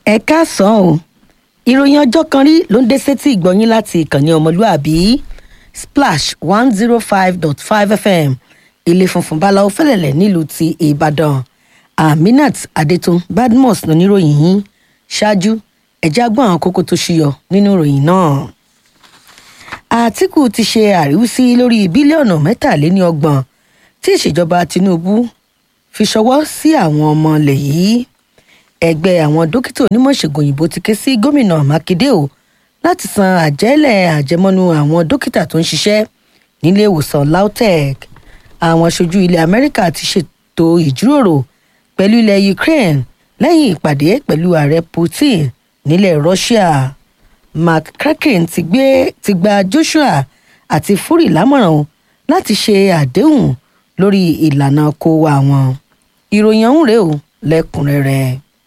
ẹ káàsán o ìròyìn ọjọ́ kan rí ló ń dé sétí ìgbọ̀nyín láti ìkànnì ọmọlúàbí splash one zero five dot five fm ilé funfun báláwo fẹ́lẹ̀lẹ̀ nílùú ti ìbàdàn aminat adetun badmus lóníròyìn yín ṣáájú ẹ̀já gbọ́n àwọn kókó tó ṣúyọ nínú ìròyìn náà àtìkù ti ṣe àríwísí lórí bílíọ̀nù mẹ́tàléníọgbọ̀n tí ìṣèjọba tinubu fi ṣọwọ́ sí àwọn ọmọ ilẹ̀ yìí ẹgbẹ́ àwọn dókítà onímọ̀ ìṣègùn òyìnbó ti ké sí gómìnà mákindé o láti san àjẹ́lẹ̀ àjẹmọ́nú àwọn dókítà tó ń ṣiṣẹ́ nílé ìwòsàn lautech àwọn aṣojú ilẹ̀ amẹ́ríkà ti ṣètò ìjíròrò pẹ̀lú ilẹ̀ ukraine lẹ́yìn ìpàdé pẹ̀lú ààrẹ putin nílẹ̀ russia mark kraken ti gbé ti gba joshua àti fury lámọ̀ràn o láti ṣe àdéhùn lórí ìlànà kó wa wọn ìròyìn ọ̀hún rèé o lẹ́kùnrẹ́rẹ́.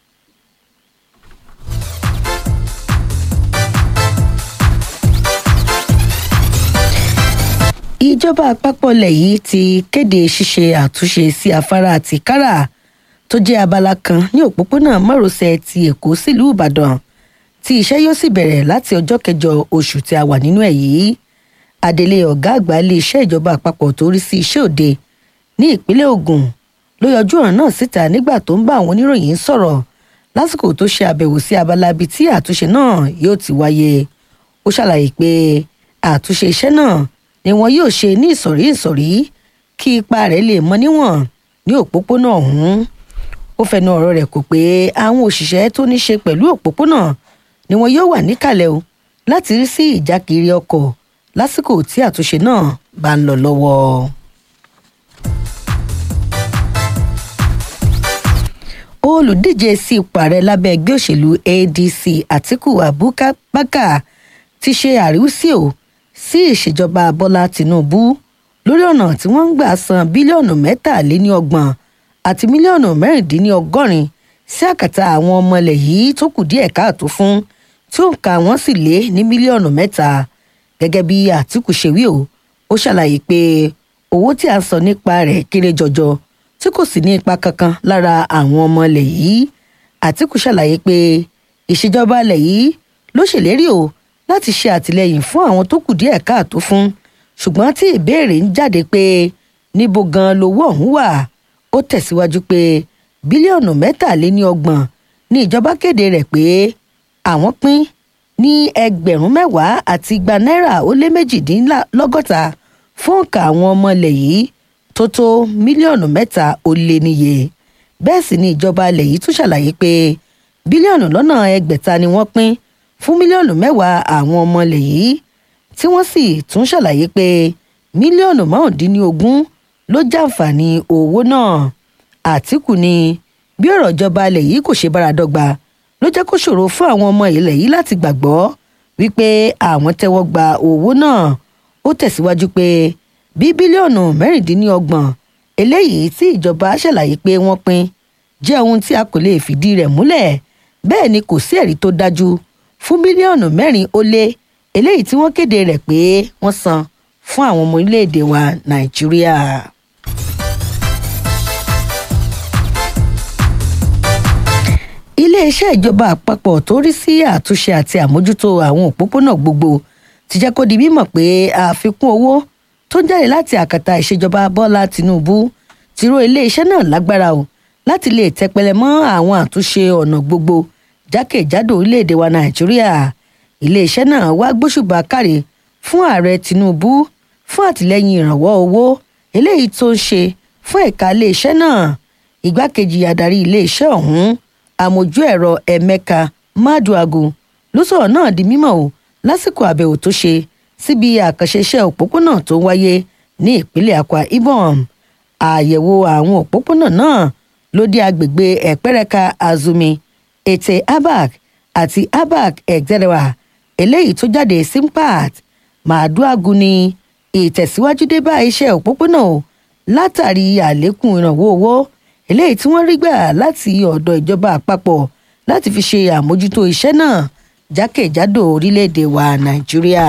ìjọba àpapọ̀ ilẹ̀ yìí ti kéde ṣíṣe àtúnṣe sí afárá àti kára tó jẹ́ abala kan ní òpópónà márosẹ̀ ti èkó sílùú ìbàdàn tí iṣẹ́ yóò sì bẹ̀rẹ̀ láti ọjọ́ kẹjọ oṣù tí a wà nínú ẹ̀ yìí adelé ọ̀gá àgbà iléeṣẹ́ ìjọba àpapọ̀ tó rí sí iṣẹ́ òde ní ìpínlẹ̀ ogun ló yọjú ọ̀ràn náà síta nígbà tó ń bá àwọn oníròyìn sọ̀rọ̀ lásìkò tó ṣe àbẹ̀wò sí abala ibi tí àtúnṣe náà yóò ti wáyé ó ṣàlàyé pé àtúnṣe iṣẹ́ náà ni wọn yóò ṣe ní ìsọ̀rí ìsọ̀rí kí ipa rẹ̀ lè mọ níwọ̀n ní òpópónà ọ̀hún ó fẹnu ọ̀rọ̀ rẹ̀ kò pé àwọn òṣìṣẹ́ tó ní ṣe pẹ̀lú òpópónà ni wọn yóò wà níkàlẹ̀ o láti rí sí ìjákiri ọkọ̀ lásìkò tí àtúnṣe náà bá ń lọ lọ́wọ́. olùdíje sí ipò ààrẹ lábẹ́ ẹgbẹ́ òṣèlú adc àtiku abubakar ti ṣe àríwísí o sí ìṣèjọba bọ́lá tìǹbù lórí ọ̀nà tí wọ́n ń gbà san bílíọ̀nù mẹ́tàléníọgbọ̀n àti mílíọ̀nù mẹ́rìndínlọ́gọ́rin sí àkàtà àwọn ọmọ ilẹ̀ yìí tó kù díẹ̀ káàtó fún tí òǹkà wọn sì lé ní mílíọ̀nù mẹ́ta gẹ́gẹ́ bí àtìkù ṣe wí o ó ṣàlàyé pé owó tí a sọ nípa rẹ̀ kéré jọjọ tí kò sì ní ipa kankan lára àwọn ọmọ ilẹ̀ yìí àtìkù ṣàlàyé pé ìṣèjọba ilẹ̀ yìí ló ṣèlérí o láti ṣe àtìlẹyìn fún àwọn tó kù díẹ̀ káàtó fún ṣùgbọ́n tí ìbéèrè ń jáde pé níbo gan lowó ọ̀hún wà ó tẹ̀síwájú pé bílíọ̀nù mẹ́tàléníọgbọ̀n ní ìjọba kéde rẹ̀ pé àwọn pín ní ẹgbẹ̀rún mẹ́wàá àti igba náírà ó lé méjìdínlọ́gọ́ta fún òǹkà àwọn ọmọ ilẹ̀ yìí tó tó mílíọ̀nù mẹ́ta ó lé níye bẹ́ẹ̀ sì ni ìjọba ilẹ̀ yìí tún ṣàlàyé pé bílíọ̀nù lọ́nà ẹgbẹ̀ta ni wọ́n pín fún mílíọ̀nù mẹ́wàá àwọn ọmọ ilẹ̀ yìí tí wọ́n sì tún ṣàlàyé pé mílíọ̀nù márùndínlógún ló jàǹfààní owó náà àtìkù ni bí ọ̀rọ̀ ìjọba ilẹ̀ yìí kò ṣe bára dọ́gba ló jẹ́ kó ṣòro fún àwọn ọmọ ilẹ̀ yìí láti gbàgbọ́ wípé àwọn tẹ́wọ́ gba owó náà ó tẹ̀síwájú pé bí bílíọ̀nù mẹ́rìndínlọ́gbọ̀n eléyìí tí ìjọba ṣàlàyé pé wọ́n pín jẹ́ ohun tí a kò lè fìdí rẹ̀ múlẹ̀ bẹ́ẹ̀ ni kò sí ẹ̀rí tó dájú fún bílíọ̀nù mẹ́rin ó lé eléyìí tí wọ́n kéde rẹ̀ pé wọ́n san fún àwọn ọmọ orílẹ̀-èdè wa nàìjíríà. iléeṣẹ́ ìjọba àpapọ̀ tó rí sí àtúnṣe àti àmójútó àwọn òpópónà gbogbo ti jẹ́ kó di mímọ̀ pé àfikún owó tó ń jáde láti àkàtà ìṣèjọba bọ́lá tìǹbù ti ró iléeṣẹ́ náà lágbára o láti lè tẹpẹlẹ mọ́ àwọn àtúnṣe ọ̀nà gbogbo jákèjádò orílẹ̀-èdè wa nàìjíríà iléeṣẹ́ náà wá gbóṣùbà káre fún ààrẹ tinubu fún àtìlẹ́yìn ìrànwọ́ owó eléyìí tó ń ṣe fún ẹ̀ka iléeṣẹ́ náà igbákejì adarí iléeṣẹ́ ọ̀hún àmójú ẹ̀rọ emeka maduagu ló sọ̀rọ̀ náà di mímọ̀ o lásìkò àbẹ̀wò tó ṣe síbi àkànṣe iṣẹ́ òpópónà tó ń wáyé ní ìpínlẹ̀ akwa ibom àyẹ̀wò àwọn òpópónà náà ló dé agbègbè ẹ̀pẹ́rẹ́ka azumi ètè abak àti abak ẹ̀gẹ́rẹ́wà eléyìí tó jáde simpat màdúàgù ni ìtẹ̀síwájú dé bá iṣẹ́ òpópónà o látàrí àlékún ìrànwọ́ owó eléyìí tí wọ́n rí gbà láti ọ̀dọ̀ ìjọba àpapọ̀ láti fi ṣe àmójútó iṣẹ́ náà jákèjádò orílẹ̀-èdè wa nàìjíríà.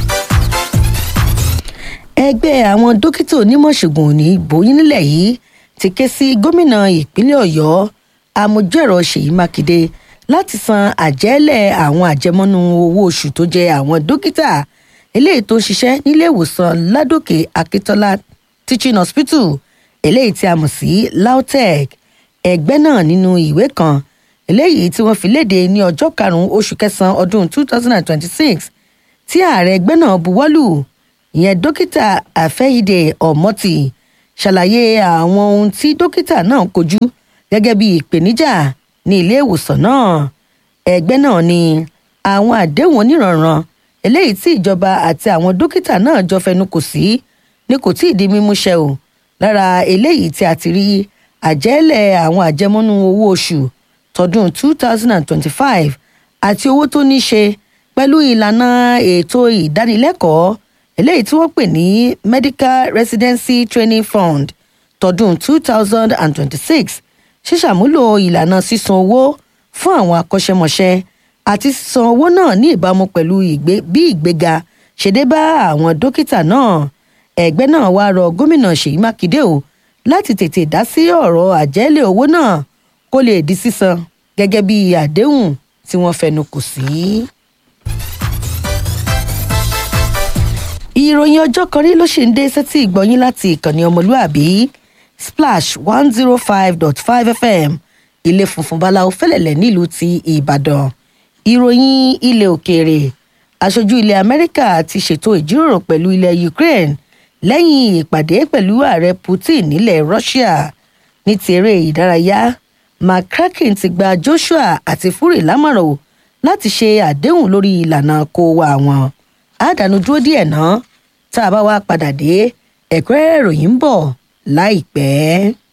ẹgbẹ́ àwọn dókítà onímọ̀ ṣègùn òní ìbòyín nílẹ̀ yìí ti ké sí gómìnà ìpínlẹ̀ ọ̀yọ́ amójúẹ̀rọ ṣèyí mákindé láti san àjẹ́lẹ̀ àwọn àjẹmọ́nú owó oṣù tó jẹ àwọn dókítà eléyìí tó ń ṣiṣẹ́ nílé ìwòsàn ládòkè akíntola teaching hospital eléyìí tí a mọ̀ sí lautech ẹgbẹ́ náà nínú ìwé kan eléyìí tí wọ́n fi léde ní ọjọ́ karùn-ún oṣù kẹsàn-án ọdún 2026 tí ààrẹ ẹgbẹ́ náà buwọ́lù ìyẹn dókítà àfẹ́yìdè ọ̀mọ́tì ṣàlàyé àwọn ohun tí dókítà náà kojú gẹ́gẹ́ bí ìpèníjà ní ilé ìwòsàn náà ẹgbẹ́ náà ní àwọn àdéhùn oníranran eléyìí tí ìjọba àti àwọn dókítà náà jọ fẹnu kò sí ni kò tí ì di mímúṣẹ o lára eléyìí tí a ti rí àjẹ́lẹ̀ àwọn àjẹmọ́nú owó oṣù tọdún 2025 àti owó tó ní ṣe pẹ̀lú ìlànà ètò ìdánilẹ́kọ̀ọ́ eléyìí tí wọ́n pè ní medical residency training fund tọdún 2026 ṣíṣàmúlò ìlànà sísan owó fún àwọn akọ́ṣẹ́mọṣẹ́ àti sísan owó náà ní ìbámu pẹ̀lú bí ìgbéga ṣe dé bá àwọn dókítà náà ẹgbẹ́ náà wá rọ gómìnà ṣèyí mákindé o láti tètè dá sí ọ̀rọ̀ àjẹ́lẹ̀ owó náà kó lè di sísan gẹ́gẹ́ bí àdéhùn tí wọ́n fẹnu kò sí. ìròyìn ọjọ́ kan rí ló ṣì ń dé sétí ìgbọ́yín láti ìkànnì ọmọlúàbí splash one zero five dot five fm ilé funfun báláwo fẹ́lẹ̀lẹ̀ nílùú ti ìbàdàn ìròyìn ilẹ̀ òkèèrè aṣojú ilẹ̀ amẹ́ríkà ti ṣètò ìjíròrò pẹ̀lú ilẹ̀ ukraine lẹ́yìn ìpàdé pẹ̀lú ààrẹ putin nílẹ̀ russia ní ti eré ìdárayá mccracken ti gba joshua àti fury lámọ̀ràn o láti ṣe àdéhùn lórí ìlànà kó wa wọn àdánù dúró díẹ̀ náà tá a bá wá padà dé ẹ̀kúnrẹ́rẹ́ ìròyìn ń bọ̀ láìpẹ́.